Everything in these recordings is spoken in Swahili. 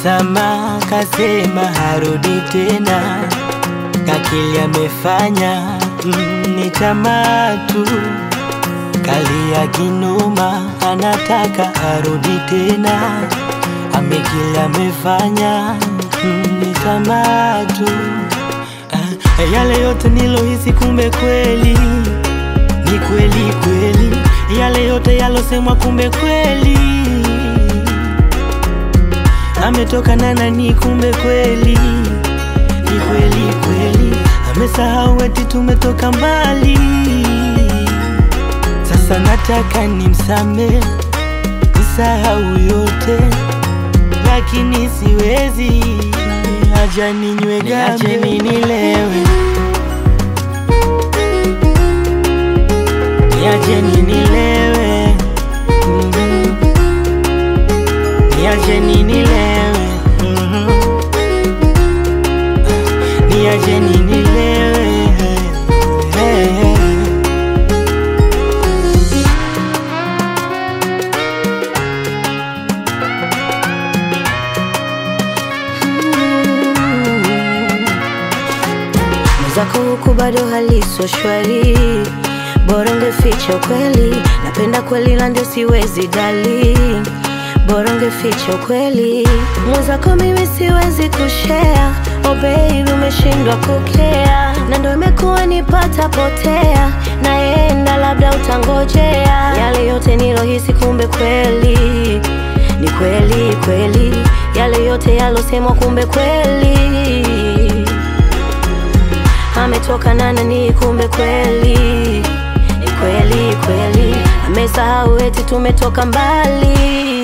msamaha, kasema harudi tena, kakili amefanya mm, ni tamaa tu, kalia kinoma, anataka arudi tena, amekili amefanya mm, ni tamaa tu. Ah, yale yote nilohisi, kumbe kweli ni kweli kweli, yale yote yalosemwa, kumbe kweli ametoka na nani, kumbe kweli ni kweli kweli, amesahau eti tumetoka mbali. Sasa nataka nimsame, nisahau yote, lakini siwezi, acha ninywe gambe, niacheni nilewe, niacheni nilewe, mhm. niacheni nilewe, mhm. niacheni nilewe, hey, hey. Mwenzako huku bado haliso shwari, bora ungeficha ukweli. Napenda kweli na ndio siwezi dali, bora ungeficha ukweli. Mwenzako mimi siwezi kushare, oh baby umeshindwa kukea, na ndio imekuwa nipata potea, naenda labda utangojea. Yale yote nilohisi, kumbe kweli ni kweli kweli, yale yote yalosemwa, kumbe kweli ametoka na nani, kumbe kweli ni kweli kweli, amesahau eti tumetoka mbali.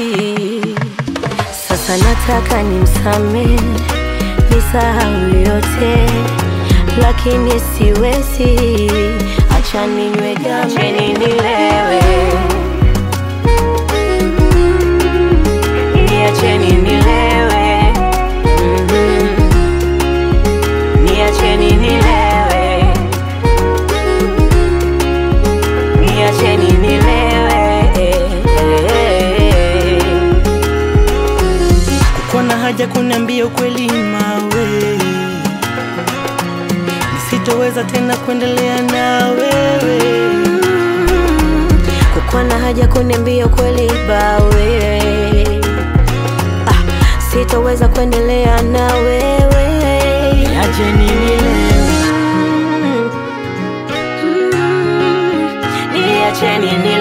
Sasa nataka nimsame, nisahau yote, lakini siwezi, acha ninywe gambe, acheni nilewe, niacheni nilewe, mhm. Niacheni nilewe, niacheni nilewe. Kuna haja kuniambia ukweli mawe, nisitoweza tena kuendelea na wewe. Kukuwa na haja kuniambia ukweli bawe, ah, sitoweza kuendelea na wewe. Niacheni nilewe, Mm, mm, Niacheni nilewe.